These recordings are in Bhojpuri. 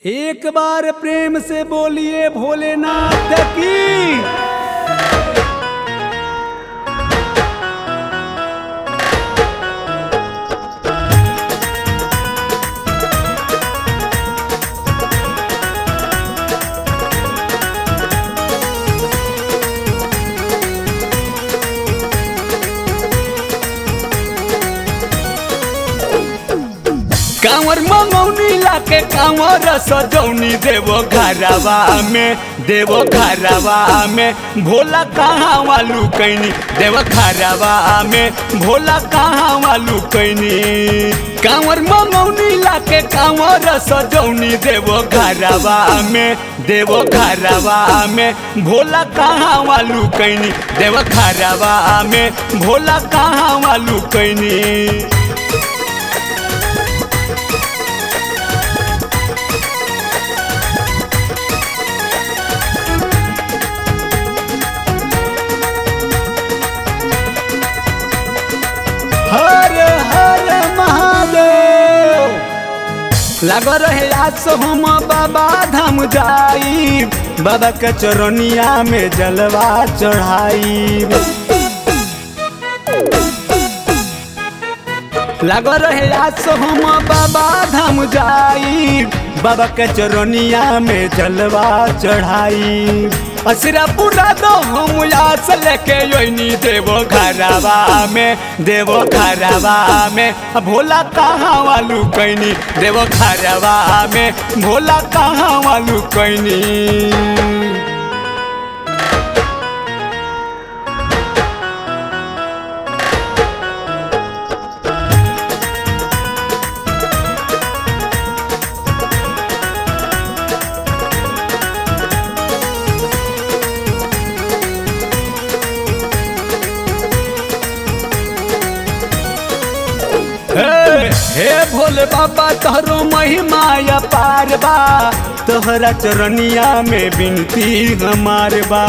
एक बार प्रेम से बोलिए भोलेनाथ की कांवर मंगौनी लाके कांवर सजौनी देवो घरवा में देवो घरवा में भोला कहाँ वालू कैनी देव घरवा में भोला कहाँ वालू कैनी कांवर मंगौनी लाके कांवर सजौनी देवो घरवा में देवो घरवा में भोला कहाँ वालू कैनी देव घरवा में भोला कहाँ वालू कैनी हर हर महादेव लग रहे आज से हम बाबा धाम जाई बाबा के चरनिया में जलवा चढ़ाई लग रहे आज से हम बाबा धाम जाई बाबा के चरनिया में जलवा चढ़ाई असरा पूरा दो हम आस लेके योनी देवो घरवा में देवो घरवा में भोला कहाँ वालू कैनी देवो घरवा में भोला कहाँ वालू कैनी हे हे भोले बाबा तोहरो महिमा अपार बा तोहरा चरनिया में बिनती हमार बा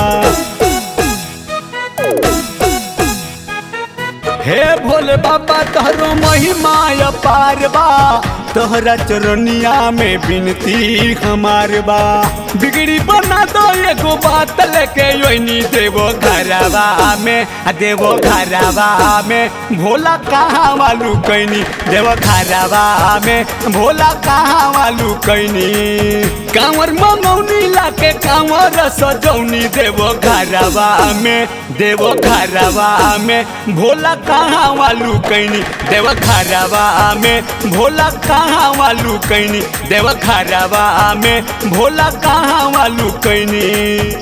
हे भोले बाबा तोहरो महिमा अपार बा तोहरा चरनिया में बिनती हमार बा बिगड़ी बना दो एगो बात लेके योनी देवो घरवा में आ देवो घरवा में भोला कहाँ वालू कैनी देवो घरवा में भोला कहाँ वालू कैनी कांवर मंगौनी लाके कांवर सजौनी देवो घरवा में देवो घरवा में भोला कहाँ वालू कैनी देव घरवा में भोला कहाँ वालू कैनी देव घरवा में भोला कहाँ वालू कैनी